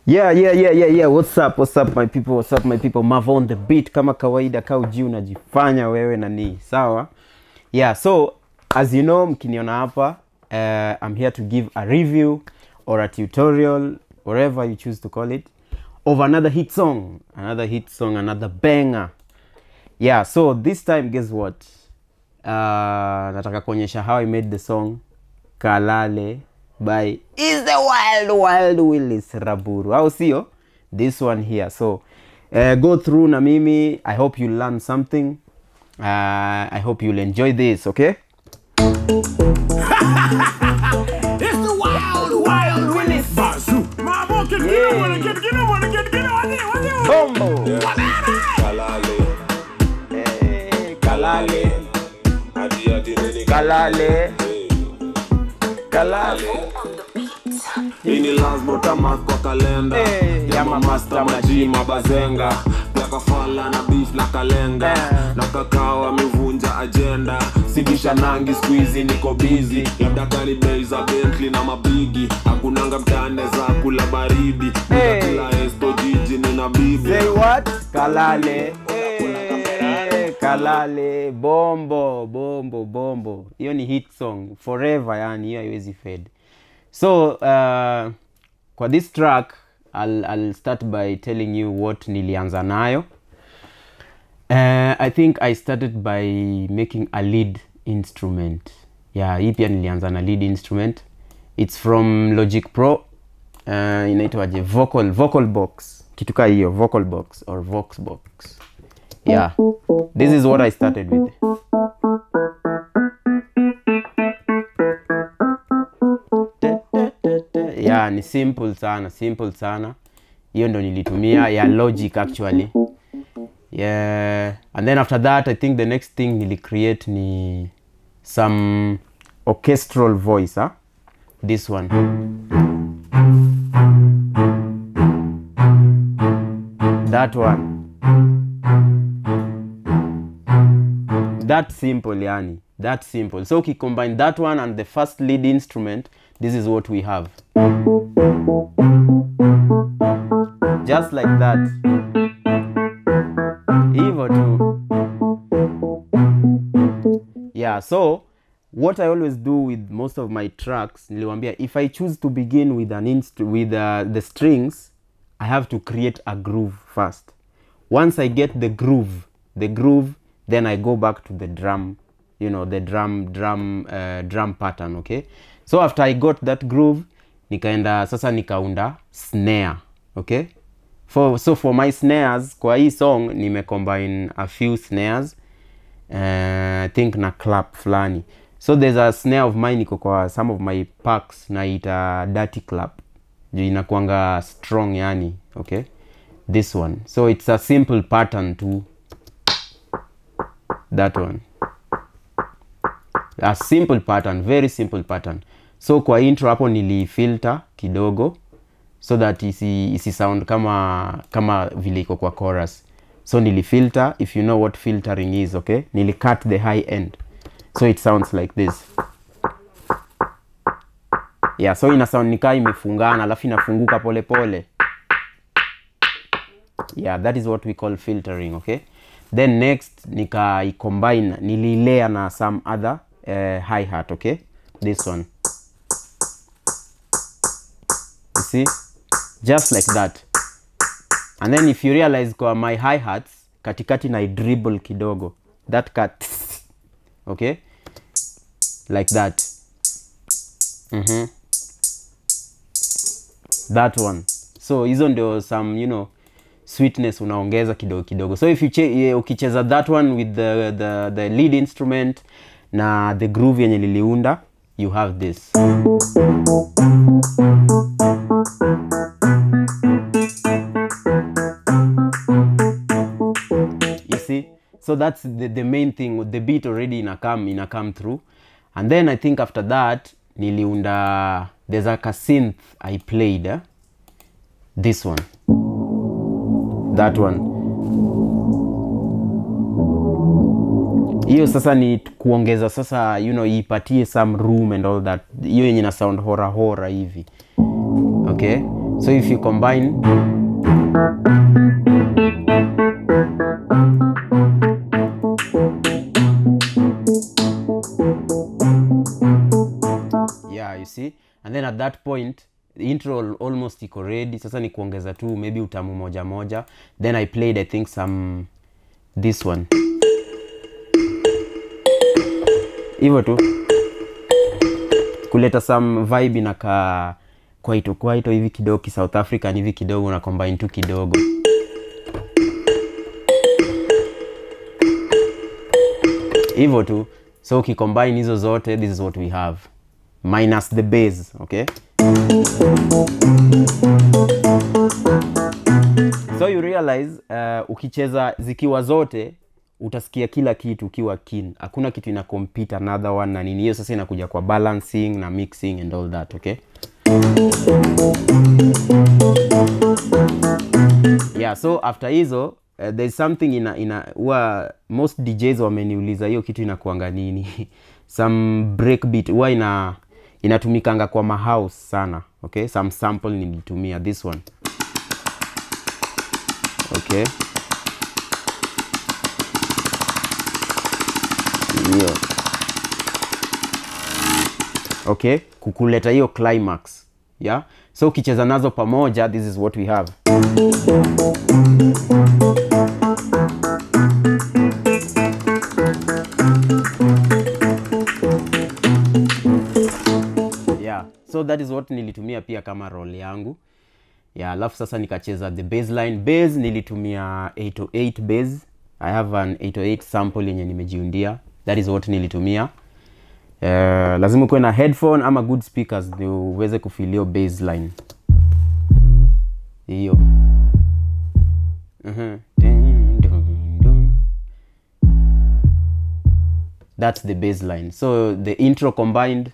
Yeah, yeah, yeah, yeah, yeah. What's up? What's up my people? What's up my people? Mavo on the beat kama kawaida, ka uji unajifanya wewe nani. Sawa? Yeah, so as you know mkiniona hapa uh, I'm here to give a review or a tutorial whatever you choose to call it of another hit song, another hit song, another banger. Yeah, so this time guess what? Uh, nataka kuonyesha how I made the song Kalale by is the wild wild Willis Raburu au sio? This one here. So uh, go through na mimi. I hope you learn something. Uh, I hope you'll enjoy this, okay? It's the wild, wild Willis. Basu. Mama, get get on, wanna get get on, wanna get get on, wanna get on. Bombo. Kalale, Eh, Kalale. adi adi nini Kalale. Kalale. Hii ni lazima utamark kwa kalenda Eh, ya ya mamasta mamasta maji mabazenga ya kafala na beef na kalenga Eh. na kakao amevunja agenda sibisha nangi squeezy niko busy labda kali bei za Bentley na mabigi hakunanga mtane za kula baridi Eh. kila esto jiji nina bibi Say what? Kalale. Eh, Kalale. Bombo, bombo, bombo. Hiyo ni hit song forever yani, hiyo haiwezi fade. So, uh, kwa this track I'll, I'll start by telling you what nilianza nayo. Uh, I think I started by making a lead instrument. Yeah, hii pia nilianza na lead instrument. It's from Logic Pro. Uh, inaitwaje? Vocal vocal box. Kitu kaa hiyo, vocal box or vox box. Yeah. This is what I started with. Yeah, ni simple sana, simple sana. Hiyo ndo nilitumia ya Logic actually. Yeah. And then after that, I think the next thing nili create ni some orchestral voice, huh? This one. That one. That simple yani. That simple. So combine that one and the first lead instrument, this is what we have. Just like that. Hivyo tu. Yeah, so what I always do with most of my tracks, niliwambia if I choose to begin with an inst with uh, the strings, I have to create a groove first. Once I get the groove, the groove, then I go back to the drum, you know, the drum drum uh, drum pattern, okay? So after I got that groove, nikaenda sasa nikaunda snare, okay? For, so for my snares, kwa hii song nimecombine a few snares uh, I think na clap fulani so there's a snare of mine iko kwa some of my packs naita dirty clap juu inakuanga strong yani okay this one so it's a simple pattern to that one a simple pattern very simple pattern so kwa intro hapo nilifilter kidogo so that isi, isi sound kama kama vile iko kwa chorus so nilifilter if you know what filtering is okay nilicut the high end so it sounds like this yeah so ina sound nikaa imefungana alafu inafunguka polepole pole. yeah that is what we call filtering okay then next nika combine nililea na some other uh, hi hat okay this one you see just like that and then if you realize kwa my hi hats katikati na dribble kidogo that cut okay like that mm-hmm. that one so hizo ndio some you know sweetness unaongeza kidogo kidogo so if you che ukicheza that one with the, the, the lead instrument na the groove yenye liliunda you have this you see so that's the, the main thing the beat already ina come ina come through and then i think after that niliunda there's like a synth i played eh? this one that one hiyo sasa ni kuongeza sasa you know ipatie some room and all that hiyo yenye na sound hora hora hivi okay so if you combine yeah you see and then at that point the intro al- almost iko ready sasa ni kuongeza tu maybe utamu moja moja then i played i think some this one hivyo tu kuleta some vibe inakaa kwaito kwaito hivi kidogo ki south african hivi kidogo na combine tu kidogo hivyo tu so ukicombine hizo zote this is what we have minus the base okay so you realize uh, ukicheza zikiwa zote utasikia kila kitu ukiwa keen hakuna kitu ina compete another one na nini hiyo sasa inakuja kwa balancing na mixing and all that okay yeah so after hizo uh, there's something ina ina huwa most djs wameniuliza hiyo kitu inakuanga nini some breakbeat huwa ina inatumikanga kwa mahouse sana okay some sample nilitumia this one okay hiyo okay kukuleta hiyo climax yeah so ukicheza nazo pamoja this is what we have yeah so that is what nilitumia pia kama role yangu yeah alafu sasa nikacheza the baseline base nilitumia 808 base i have an 808 sample yenye nimejiundia that is what nilitumia uh, lazima ukuwe na headphone ama good speakers ndio uweze kufilio baseline hiyo Mhm. Dun, dun, dun. that's the baseline so the intro combined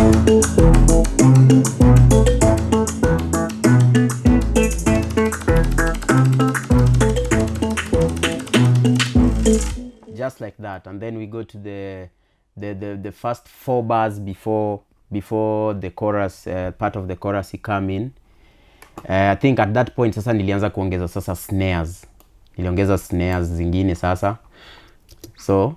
just like that and then we go to the the the, the first four bars before before the chorus uh, part of the chorus come in uh, i think at that point sasa nilianza kuongeza sasa snares niliongeza snares zingine sasa so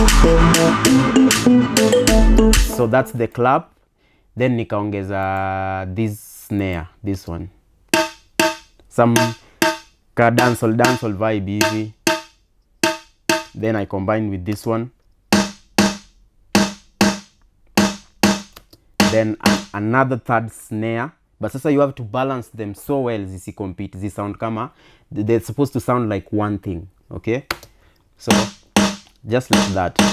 so that's the clap then nikaongeza this snare this one some ka dancehall dancehall vibe hivi then i combine with this one then an another third snare but sasa you have to balance them so well zisicompete zisound kama they're supposed to sound like one thing okay so just like that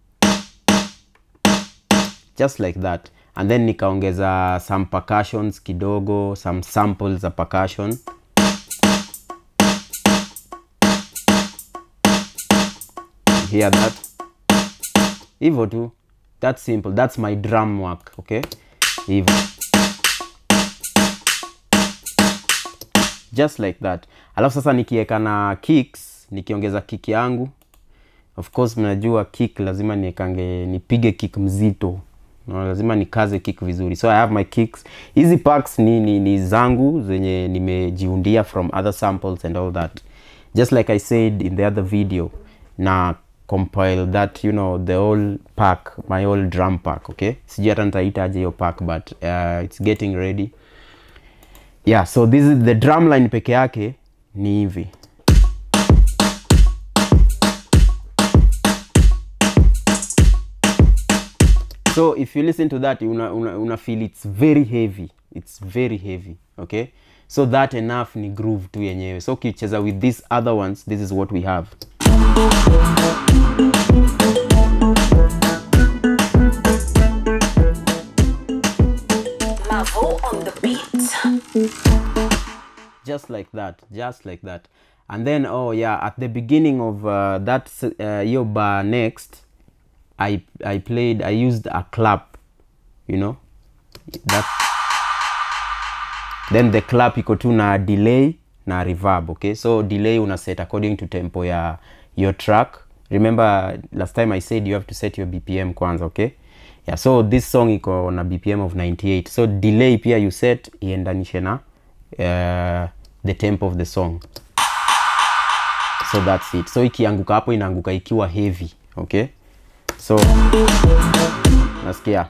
just like that and then nikaongeza some percussions kidogo some samples za percussion hear that hivyo tu that's simple that's my drum work okay hivyo just like that alafu sasa nikiweka na kicks nikiongeza kick yangu of course mnajua kick lazima niekange nipige kick mzito no, lazima nikaze kick vizuri so i have my kicks hizi packs ni, ni, ni zangu zenye nimejiundia from other samples and all that just like i said in the other video na compile that you know the whole pack my whole drum pack okay sijui hata nitaitaje hiyo pack but uh, it's getting ready yeah so this is the drum line peke yake ni hivi so if you listen to that una, una, una feel it's very heavy it's very heavy okay so that enough ni groove tu yenyewe so ukicheza with these other ones this is what we have Mavo on the beat. just like that just like that and then oh yeah at the beginning of uh, that s- uh, your bar next i i played i used a clap you know that then the clap iko tu na delay na reverb okay so delay una set according to tempo ya your track remember last time i said you have to set your bpm kwanza okay yeah so this song iko na bpm of 98 so delay pia you set iendanishe na uh, the tempo of the song so that's it so ikianguka hapo inaanguka ikiwa heavy okay so nasikia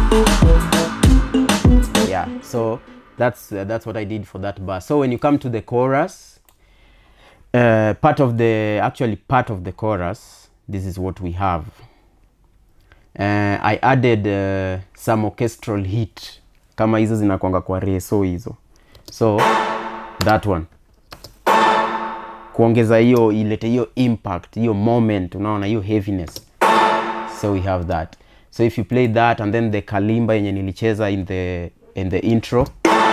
yeah so that's uh, that's what i did for that bar so when you come to the chorus uh, part of the actually part of the chorus this is what we have uh, i added uh, some orchestral hit kama hizo zinakwanga kwa reso hizo so that one kuongeza hiyo ilete hiyo impact hiyo moment unaona hiyo heaviness so we have that so if you play that and then the kalimba yenye nilicheza in the in the intro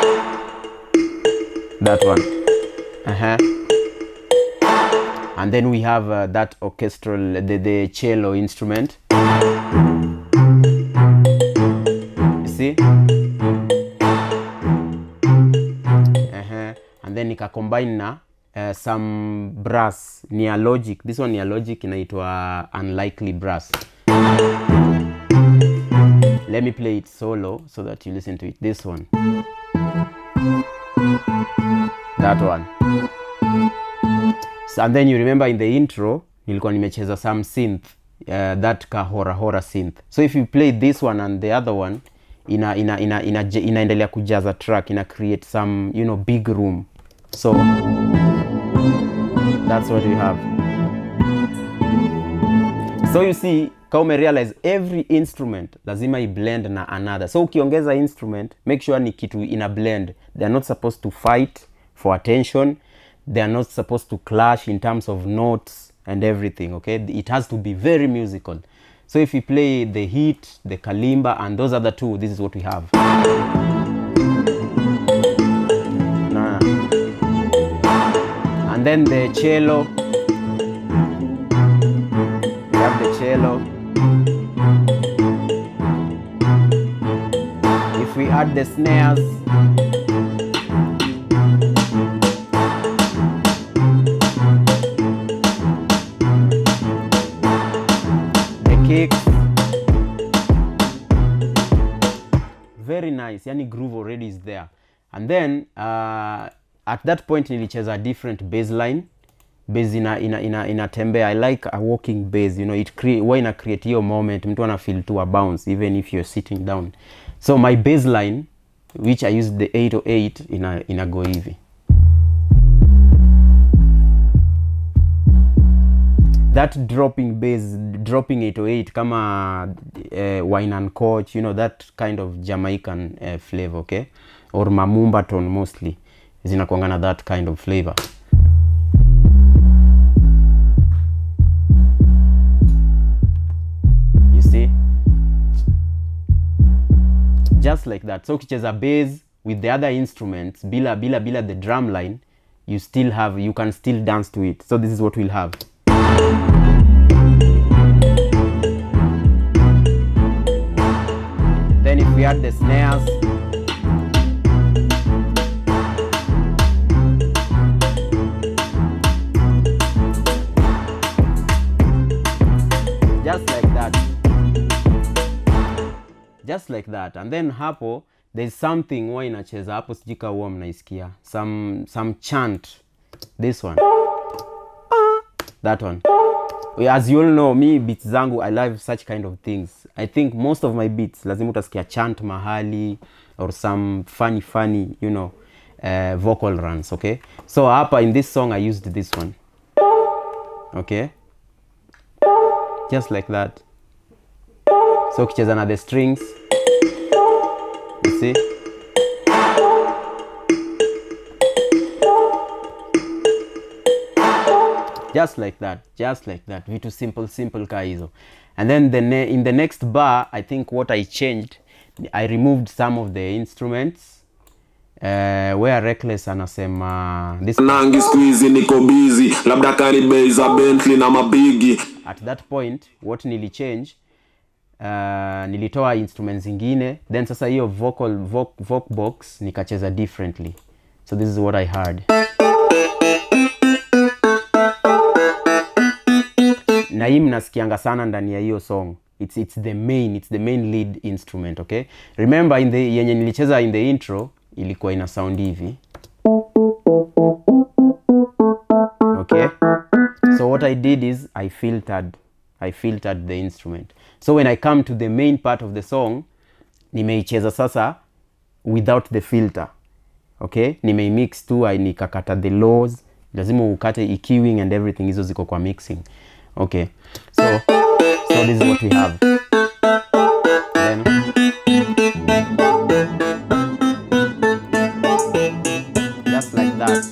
that one uh-huh. and then we have uh, that orchestral the, the cello instrument you see uh-huh. and then nikacombine na uh, some brass near logic this one near logic inaitwa unlikely brass let me play it solo so that you listen to it this one that one so, and then you remember in the intro nilikuwa nimecheza some synth uh, that ka hora hora synth so if you play this one and the other one ina ina ina ina inaendelea kujaza track ina create some you know big room so that's what we have so you see ka umerealize every instrument lazima iblend na another so ukiongeza instrument make sure ni kitu ina blend they are not supposed to fight for attention they are not supposed to clash in terms of notes and everything okay it has to be very musical so if you play the hit the kalimba and those other two this is what we have Nah. and then the cello we have the cello if we add the snares the kicks very nice yani groove already is there and then uh, at that point nilicheza different baseline base ina ina ina inatembea i like a walking base you know it cre huwa ina create hiyo moment mtu ana feel to a bounce even if you're sitting down so my baseline which i used the 808 ina ina go hivi that dropping bass dropping 808 kama uh, wine and coach you know that kind of jamaican uh, flavor okay or mamumba tone mostly zinakuanga na that kind of flavor you see just like that so ukicheza bass with the other instruments bila bila bila the drum line you still have you can still dance to it so this is what we'll have then if we add the snares just like that just like that and then hapo there's something huwa inacheza hapo sijui ka huwa mnaisikia some some chant this one that one as you all know me beats zangu i love such kind of things i think most of my beats lazima utasikia chant mahali or some funny funny you know uh, vocal runs okay so hapa in this song i used this one okay just like that so ukicheza na the strings you see just like that just like that vitu simple simple ka hizo and then the ne in the next bar i think what i changed i removed some of the instruments uh, where reckless anasema this nangi squeezy niko busy labda karibei za bentley na mabigi at that point what nilichange uh, nilitoa instruments zingine then sasa hiyo vocal voc, voc box nikacheza differently so this is what i heard na hii mnasikianga sana ndani ya hiyo song it's, it's the main it's the main lead instrument okay remember in the yenye nilicheza in the intro ilikuwa ina sound hivi i did is i filtered i filtered the instrument so when i come to the main part of the song nimeicheza sasa without the filter okay nimeimix tu ai- nikakata the lows lazima ukate eqing and everything hizo ziko kwa mixing okay so so this is what we have then just like that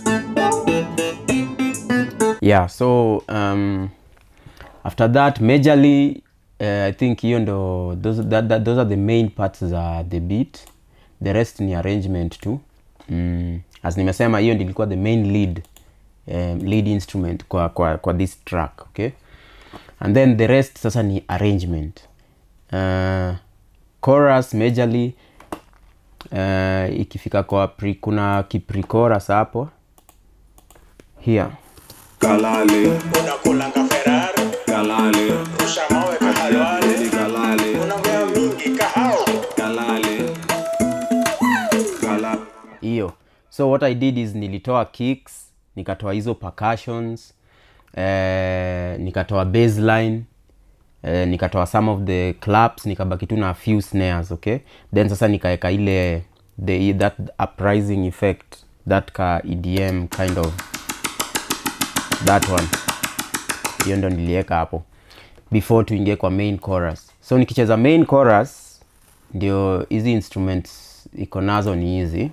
yeah so um, after that majorly uh, i think hiyo ndo those, that, that, those are the main parts za the beat the rest ni arrangement tu mm, as nimesema hiyo ndi ilikuwa the main lead um, lead instrument kwa, kwa, kwa this track okay and then the rest sasa ni arrangement uh, chorus majorly uh, ikifika kwa pre, kuna kiprecoras hapo here kalale unakulanga ferari kalale rusha mawe kahalwale Ni kalale unaongea mingi kahao kalale kalale hiyo so what i did is nilitoa kicks nikatoa hizo percussions eh, nikatoa baseline eh, nikatoa some of the claps nikabaki tu na few snares okay then sasa nikaeka ile the, that uprising effect that ka edm kind of that one hiyo ndo nilieka hapo before tuingie kwa main chorus so nikicheza main chorus ndio hizi instruments iko nazo ni hizi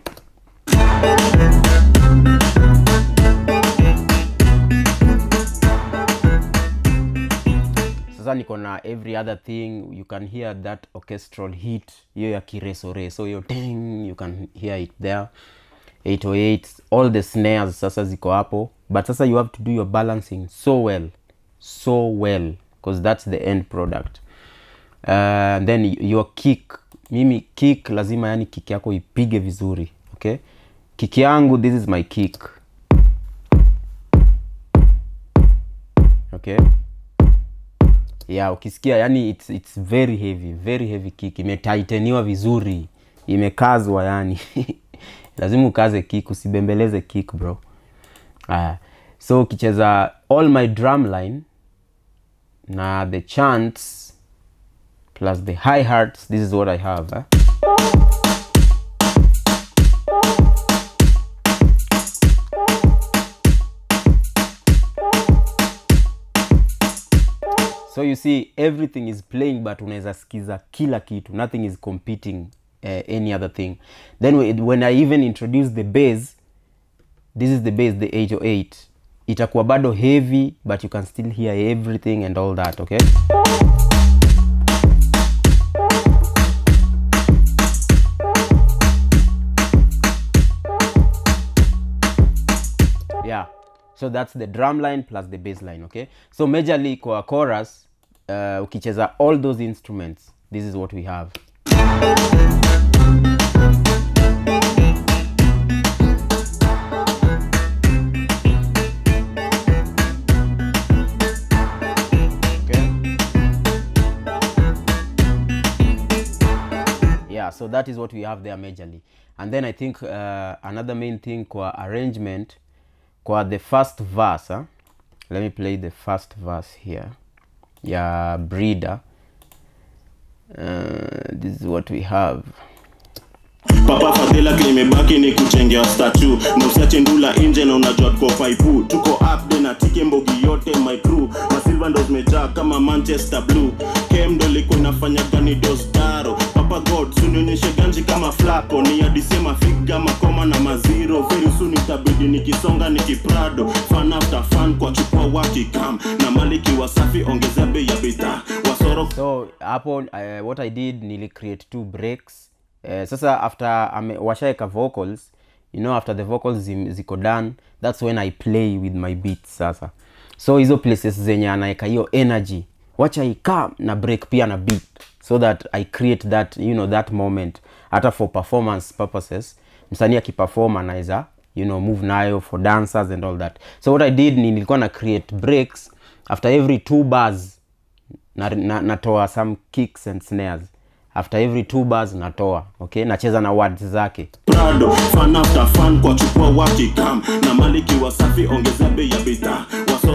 sasa niko na every other thing you can hear that orchestral hit hiyo ya kiresoreso hiyo ting you can hear it there 808 all the snares sasa ziko hapo but sasa you have to do your balancing so well so well because that's the end product uh, then your kick mimi kick lazima yani kick yako ipige vizuri okay kick yangu this is my kick okay yeah ukisikia yani it's, it's very heavy very heavy kick imetaiteniwa vizuri imekazwa yani lazima ukaze kick usibembeleze kick bro uh, so ukicheza all my drum line na the chants plus the high hearts this is what i have eh? so you see everything is playing but unaweza sikiza kila kitu nothing is competing uh, any other thing then whe- when i even introduce the bass this is the bass the 808 itakuwa bado heavy but you can still hear everything and all that okay yeah so that's the drum line plus the bass line okay so majorly kwa chorus uh, ukicheza all those instruments this is what we have okay yeah so that is what we have there majorly and then i think uh, another main thing kwa arrangement kwa the first verse huh? let me play the first verse here ya breeder uh, this is what we have papa fadhila kilimebaki ni kuchengea statu na usiache ndula nje na unajua tuko faipu tuko upde na tike mbogi yote my crew na silva ndo zimejaa kama manchester blue kem ndo ilikuwa inafanya gani dostaro papa god sunionyeshe ganji kama flako ni adisema figa makoma na maziro very soon itabidi nikisonga nikiprado fan after fan kwa chukua wakikam na maliki wasafi ongezea bei ya bidhaa wasoro so hapo uh, what i did nili create two breaks uh, sasa after ame, washaeka vocals you know after the vocals zim, ziko done that's when i play with my beats sasa so hizo places zenye anaeka hiyo energy wacha ikaa na break pia na beat so that i create that you know that moment hata for performance purposes msanii akiperform anaweza you know move nayo for dancers and all that so what i did ni nilikuwa na create breaks after every two bars na, na, natoa some kicks and snares after every two bars natoa okay nacheza na words zake prado fan after fan kwa chukua wakikam na maliki wasafi ongezea bei ya bidhaa wasoro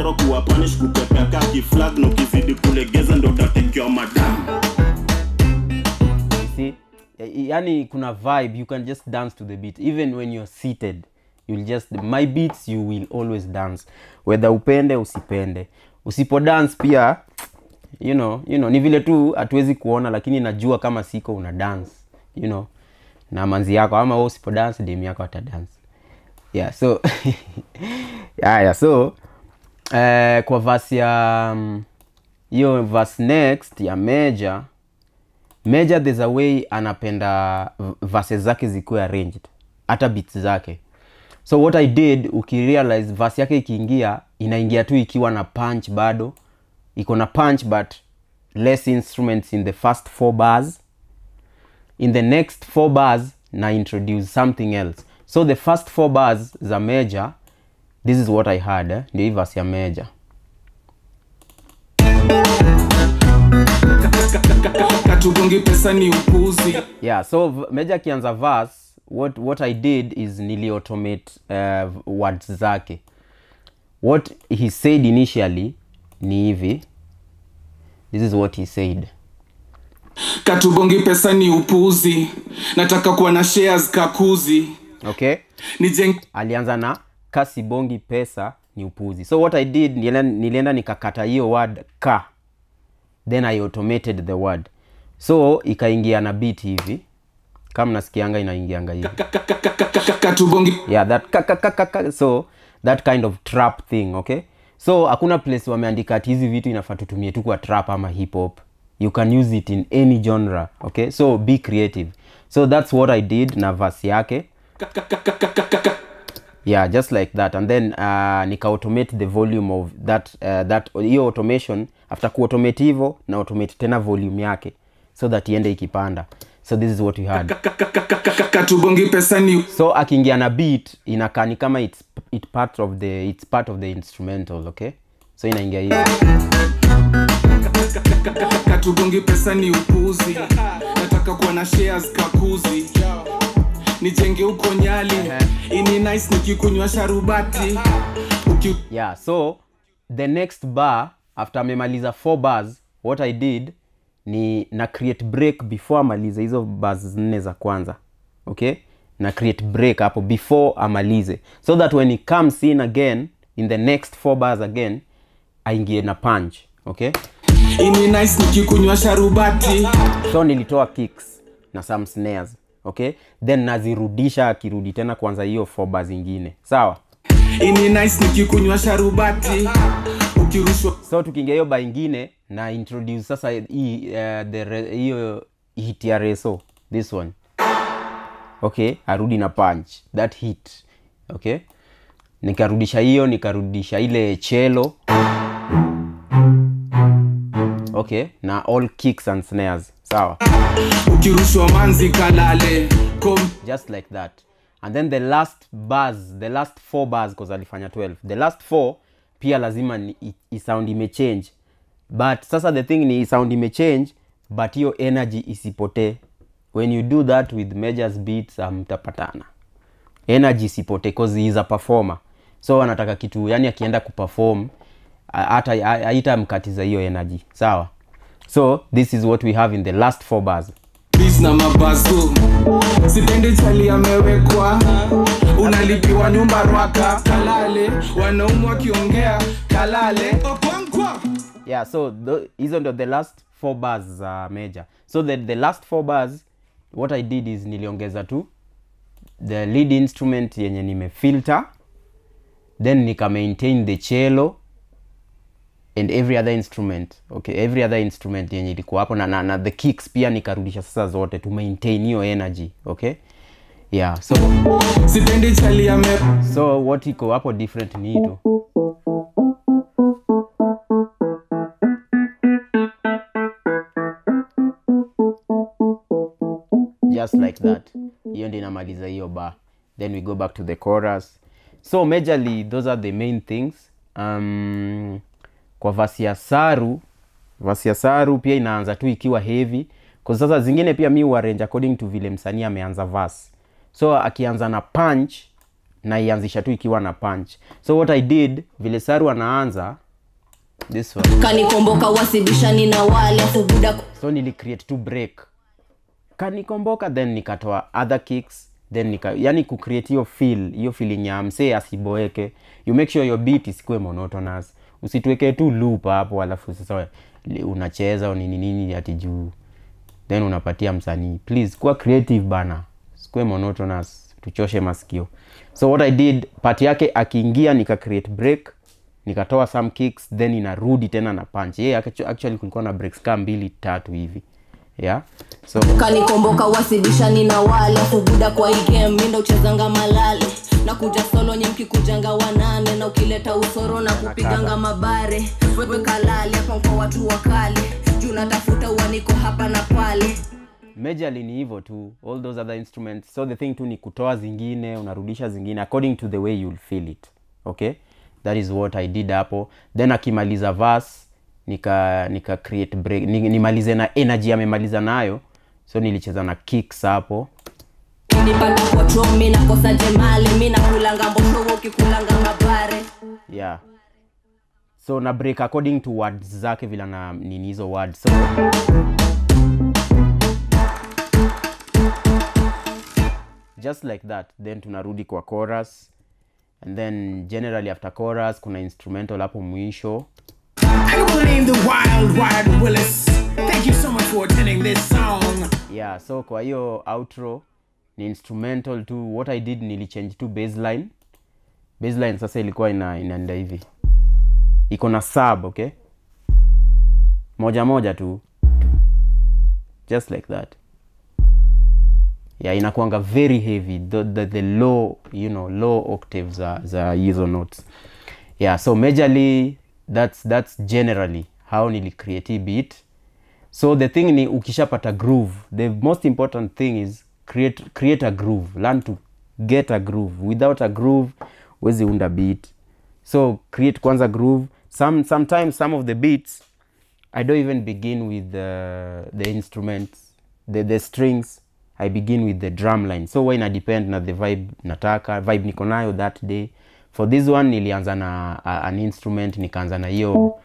zero kuwa punish kupepea kaki flag na ukizidi kulegeza ndo utatekewa madamu You see Y- yani kuna vibe you can just dance to the beat even when you're seated you'll just my beats you will always dance whether upende usipende usipo dance pia you know, you know ni vile tu hatuwezi kuona lakini najua kama siko una dance you know na manzi yako ama wewe usipo dance dem yako ata dance yeah so yeah, yeah, so eh, kwa verse ya mm, hiyo verse next ya major Major there's a way anapenda v- verses zake zikuwe arranged hata beats zake so what i did ukirealize verse yake ikiingia inaingia tu ikiwa na punch bado iko na punch but less instruments in the first four bars in the next four bars na introduce something else so the first four bars za major this is what i had eh? ndio hii verse ya major katugongi pesa ni upuzi yeah so v- meja akianza verse what, what i did is niliautomate uh, words zake what he said initially ni hivi this is what he said katugongi pesa ni upuzi nataka kuwa na shares kakuzi okay nijeng alianza na kasibongi pesa ni upuzi so what i did nilienda, nilienda nikakata hiyo word ka then i automated the word so ikaingia na beat hivi kama nasikianga inaingianga hivi katugongi yeah that ka, ka, ka, ka, ka. so that kind of trap thing okay so hakuna place wameandika ati hizi vitu inafaa tutumie tu kwa trap ama hip hop you can use it in any genre okay so be creative so that's what i did na verse yake yeah just like that and then uh, nika automate the volume of that uh, that hiyo automation after kuautomate hivyo na automate tena volume yake so that iende ikipanda so this is what we had katugongi pesa ni so akiingia na beat inakaa ni kama it's, it part of the, it's part of the instrumental okay so inaingia hivi katugongi pesa ni upuzi nataka kuwa na shares kakuzi nijenge huko nyali ini nice nikikunywa sharubati Uki... yeah so the next bar after amemaliza four bars what i did ni na create break before amalize hizo bars nne za kwanza okay na create break hapo before amalize so that when he comes in again in the next four bars again aingie na punch okay ini nice nikikunywa sharubati so nilitoa kicks na some snares okay then nazirudisha akirudi tena kwanza hiyo four bars zingine sawa ini nice nikikunywa sharubati ukirushwa so tukiingia hiyo ba ingine na introduce sasa hii uh, the re- hiyo hit ya reso this one okay arudi na punch that hit okay nikarudisha hiyo nikarudisha ile chelo okay na all kicks and snares sawa ukirushwa manzi kalale Kom... just like that and then the last bars the last four bars because alifanya 12 the last four pia lazima ni i- i sound imechange but sasa the thing ni i sound imechange but hiyo energy isipotee when you do that with majors beats mtapatana energy isipotee cause he is a performer so anataka kitu yani akienda kuperform a- hata haitamkatiza hiyo energy sawa so this is what we have in the last four bars bis na mabazu sipendi chali amewekwa unalipiwa nyumba rwaka kalale wanaumu wakiongea kalale Okonkwo. yeah so tho- hizo ndio the last four bars za major so the, the last four bars what i did is niliongeza tu the lead instrument yenye nimefilter then nika maintain the cello and every other instrument okay every other instrument yenye ilikuwa hapo na, na, na the kicks pia nikarudisha sasa zote to maintain hiyo energy okay yeah so sipendi chali ame so what iko hapo different ni hii tu just like that hiyo ndio inamaliza hiyo bar then we go back to the chorus so majorly those are the main things um, kwa vasi ya saru vasi ya saru pia inaanza tu ikiwa heavy kwa sasa zingine pia mi huarrange according to vile msanii ameanza verse so akianza na punch naianzisha tu ikiwa na punch so what i did vile saru anaanza this one kanikomboka wasibishani na wale afu buda so nili create tu break kanikomboka then nikatoa other kicks then nika yani kucreate hiyo feel hiyo feeling ya msee asiboeke you make sure your beat isikuwe monotonous usituweke tu loop hapo alafu sasa li- unacheza au nini nini ati juu then unapatia msanii please kuwa creative bana sikuwe monotonous tuchoshe masikio so what i did part yake akiingia nika create break nikatoa some kicks then inarudi tena na punch yeah, actu- actually kulikuwa na breaks kaa mbili tatu hivi yeah so kanikomboka wasibishani na wale afu buda kwa hii game minda uchezanga malale na kuja solo nye mkikujanga wanane na ukileta usoro na kupiganga mabare wewe kalale hapa kwa watu wakale juu natafuta uaniko hapa na pale majorly ni hivyo tu all those other instruments so the thing tu ni kutoa zingine unarudisha zingine according to the way you'll feel it okay that is what i did hapo then akimaliza verse nika nika create break ni, nimalize na energy amemaliza nayo so nilicheza na kicks hapo nipata kwa tro mi nakosa jemali mi nakulanga mboshowo ukikulanga mabare yeah so na break according to words zake vila na nini hizo words so just like that then tunarudi kwa chorus and then generally after chorus kuna instrumental hapo mwisho I go name the Wild Wild Willis. Thank you so much for attending this song. yeah so kwa hiyo outro ni instrumental tu what i did nilichange tu baseline baseline sasa ilikuwa ina inaenda hivi iko na sub okay moja moja tu just like that yeah inakuanga very heavy the, the, the low you know low octave za za hizo notes yeah so majorly that's that's generally how nilicreate hii beat so the thing ni ukishapata groove the most important thing is create, create a groove learn to get a groove without a groove wezi unda beat so create kwanza groove some sometimes some of the beats i don't even begin with the, the instruments the, the strings i begin with the drum line so wa ina depend na the vibe nataka vibe niko nayo that day for this one nilianza na uh, an instrument nikaanza na hiyo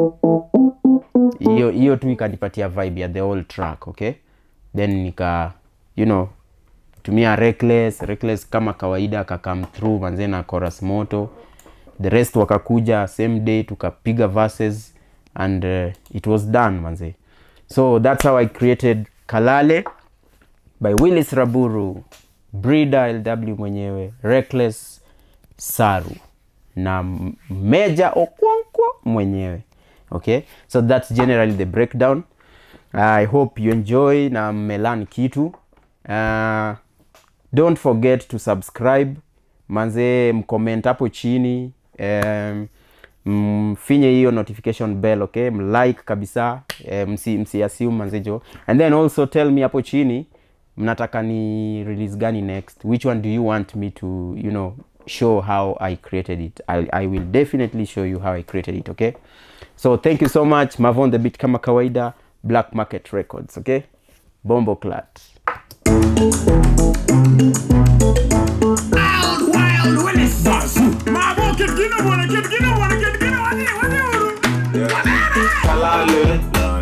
hiyo hiyo tu ikanipatia vibe ya the whole track okay then nika you know tumia reckless reckless kama kawaida kakam through manze na chorus moto the rest wakakuja same day tukapiga verses and uh, it was done manze so that's how i created kalale by willis raburu brida lw mwenyewe reckless saru na M- meja okonkwo mwenyewe okay so that's generally the breakdown i hope you enjoy na mmelan kitu uh, don't forget to subscribe manze mcomment hapo chini um, mfinye hiyo notification bell okay mlike kabisa eh, msi, msi assume manzejo and then also tell me hapo chini mnataka ni release gani next which one do you want me to you know show how i created it I, i will definitely show you how i created it okay so thank you so much mavon the beat kama kawaida black market records okay bombo clat Wild Wild Willis. Basu. Mamo kid gina wanna kid gina wanna kid gina wani wani kalale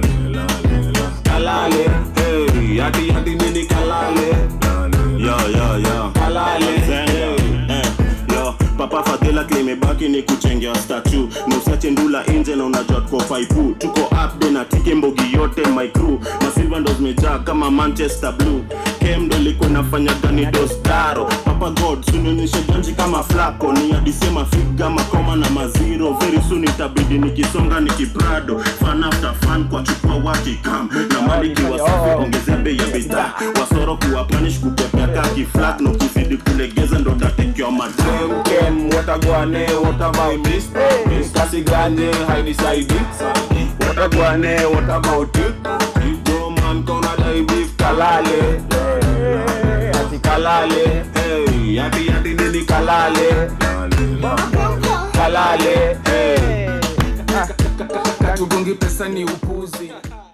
kalale hey yati yati nini kalale yo yo yo kalale Zenga. Eh, yo papa fadhila klimebaki ni kuchengea statu na usiache ndula nje na unajua tuko faipu tuko upde na tike mbogi yote my crew masilva ndo zimejaa kama manchester blue kem ndo ilikuwa inafanya gani dostaro papa god sunionyeshe janji kama flako ni adisema figa makoma na maziro very soon itabidi nikisonga nikiprado fan after fan kwa chukua wakikam na mali kiwa safi ongezea bei ya bidhaa wasoro kuwa panish kupepea kaki flat na ukizidi kulegeza ndo tatekewa madam kem kem watagwane what about this this kasi gane hainisaidi watagwane what about it Bro man kona dai beef kalale ati kalale hey yati yati nini kalale kalale hey katugongi pesa ni upuzi